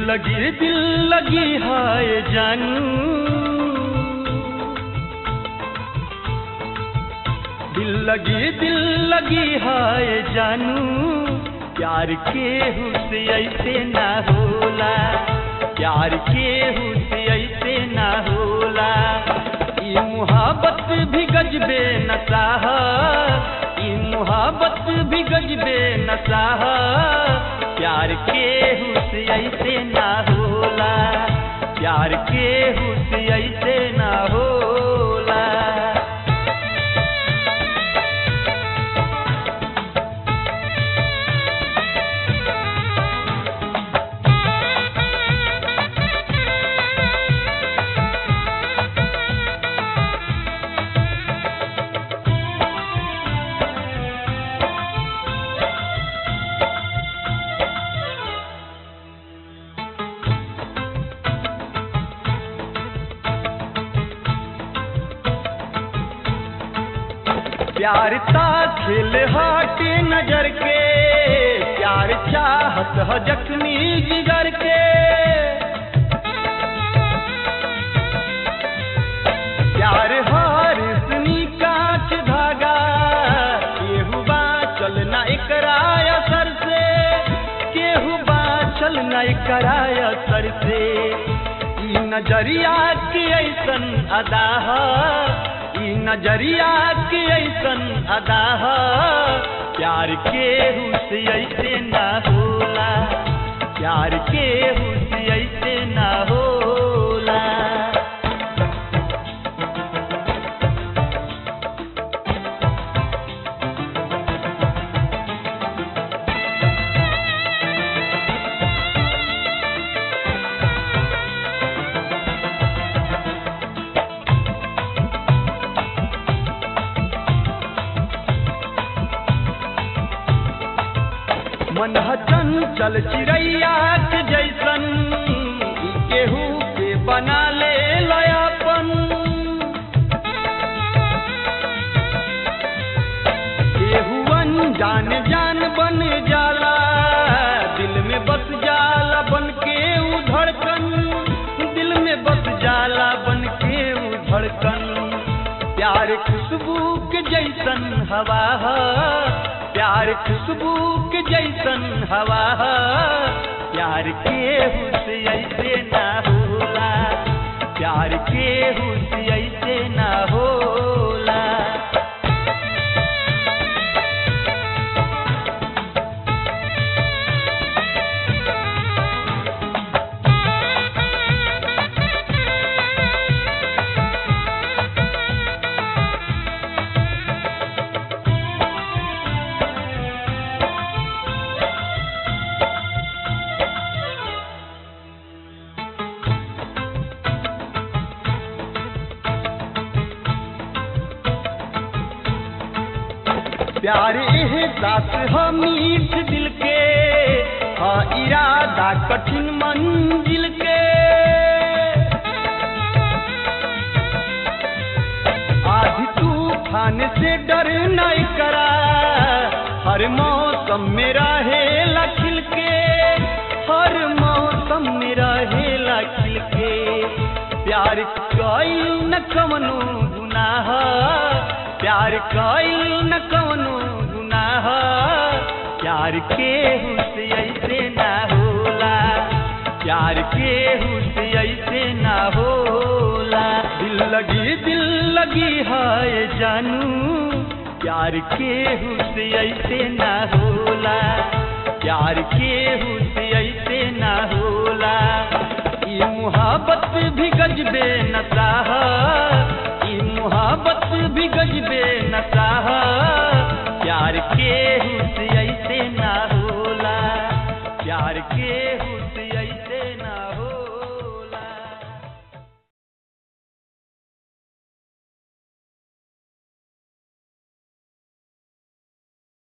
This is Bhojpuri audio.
लगी दिल लगी हाय जानू दिल लगी दिल लगी हाय जानू प्यार के हुसे ऐसे ना होला प्यार के हुसे ऐसे ना होला ई मुहाबत भी गजबे नसाह ई मुहाबत भी गजबे नसाह प्यार के हुसे ऐसे ना होला प्यार के हुसे ऐसे ना होला प्यार ता खेल हाटे नजर के प्यार चाहत ह जख्मी जिगर के प्यार हार सुनी कांच धागा केहू बा चल ना एकरा असर से केहू बा चल ना एकरा असर से ई नजरिया के ऐसन अदा ह ई नजरिया के ऐसन अदा ह प्यार के हुस ऐसे ना होला प्यार के हुस ऐसे ना होला मन ह चंचल चिड़ैया के जैसन ई केहू के बना ले लयापन केहू अनजान जान बन जाला दिल में बस जाला बन के ऊ धड़कन दिल में बस जाला बन के ऊ धड़कन प्यार खुशबू के जैसन हवा ह प्यार खुशबू के जैसन हवा ह प्यार के हुस ऐसे ना होला प्यार के हुस ऐसे ना होला प्यार एहसास ह मीठ दिल के ह इरादा कठिन मंजिल के आधी तूफान से डर नहीं करा हर मौसम में रहेला खिल के हर मौसम में रहेला खिल के प्यार कईल न कवनो गुनाह प्यार कईल न कवनो गुनाह प्यार के हुस ऐसे ना होला प्यार के हुस ऐसे ना होला दिल लगी दिल लगी हाय जानू प्यार के हुस ऐसे ना होला प्यार के हुस ऐसे ना होला ई मुहाबत भी गजबे नसाहा